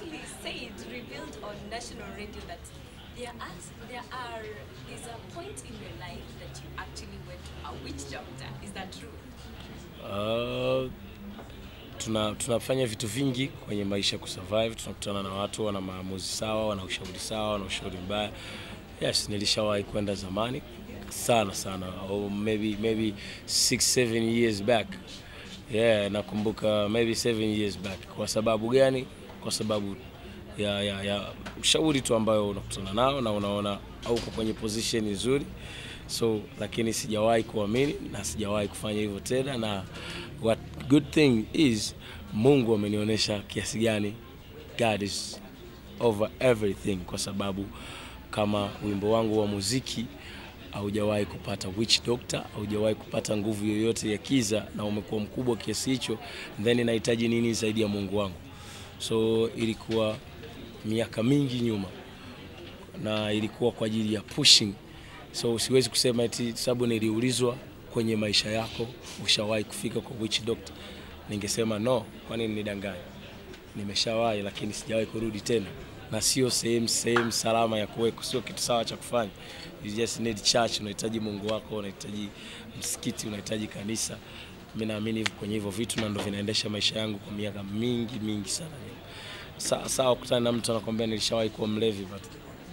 actually said, revealed on national radio that there are, there are, is a point in your life that you actually went to a witch doctor. Is that true? Uh, tuna tunafanya vitu vingi kwenye maisha kusurvive. Tunakutana na watu wana maamuzi sawa, wana ushauri sawa, wana ushauri mbaya. Yes, nilishawahi kwenda zamani sana sana, or maybe maybe six seven years back. Yeah, nakumbuka maybe seven years back. Kwa sababu gani? Kwa sababu ya, ya, ya ushauri tu ambayo unakutana nao na unaona hauko kwenye position nzuri so lakini sijawahi kuamini na sijawahi kufanya hivyo tena na what good thing is mungu amenionyesha kiasi gani god is over everything kwa sababu kama wimbo wangu wa muziki haujawahi kupata witch doctor haujawahi kupata nguvu yoyote ya kiza na umekuwa mkubwa kiasi hicho then nahitaji nini zaidi ya mungu wangu so ilikuwa miaka mingi nyuma na ilikuwa kwa ajili ya pushing so siwezi kusema eti sababu niliulizwa kwenye maisha yako ushawahi kufika kwa witch doctor ningesema no kwani nidanganya nimeshawahi lakini sijawahi kurudi tena na sio sehemu sehemu salama ya kuweko sio kitu sawa cha kufanya you just need church unahitaji mungu wako unahitaji msikiti unahitaji kanisa mi naamini hivyo kwenye hivyo vitu na ndo vinaendesha maisha yangu kwa miaka mingi mingi sana nyuma Sa- sawa kutana na mtu anakwambia nilishawahi kuwa mlevi but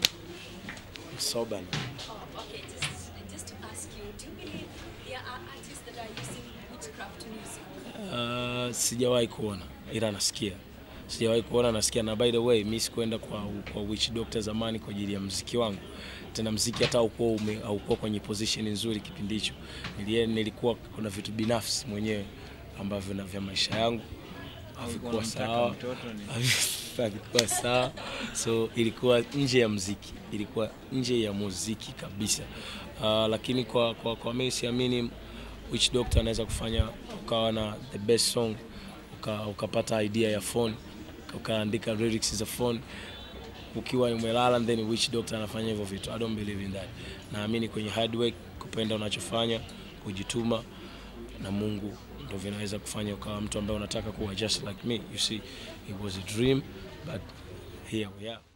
I'm sober now. Oh, okay. Just, just to ask you, do you believe there are artists that are using witchcraft music? Uh, sijawahi kuona ila nasikia sijawahi kuona nasikia na by the way mi sikuenda kwa, kwa witch doctor zamani kwa ajili ya mziki wangu tena mziki hata haukuwa ume- haukuwa kwenye position nzuri kipindi hicho Nilie- nilikuwa kuna vitu binafsi mwenyewe ambavyo na vya maisha yangu havikuwa unamtaka sawa mtoto ni- havikuwa sawa so ilikuwa nje ya mziki ilikuwa nje ya muziki kabisa uh, lakini kwa, kwa, kwa mimi siamini which doctor anaweza kufanya ukawa na the best song uka, ukapata idea ya phone ukaandika lyrics za phone ukiwa umelala then which doctor anafanya hivyo vitu i don't believe in that naamini kwenye hard work kupenda unachofanya kujituma na mungu ndo vinaweza kufanya ukawa mtu ambaye unataka kuwa just like me you see it was a dream but here we are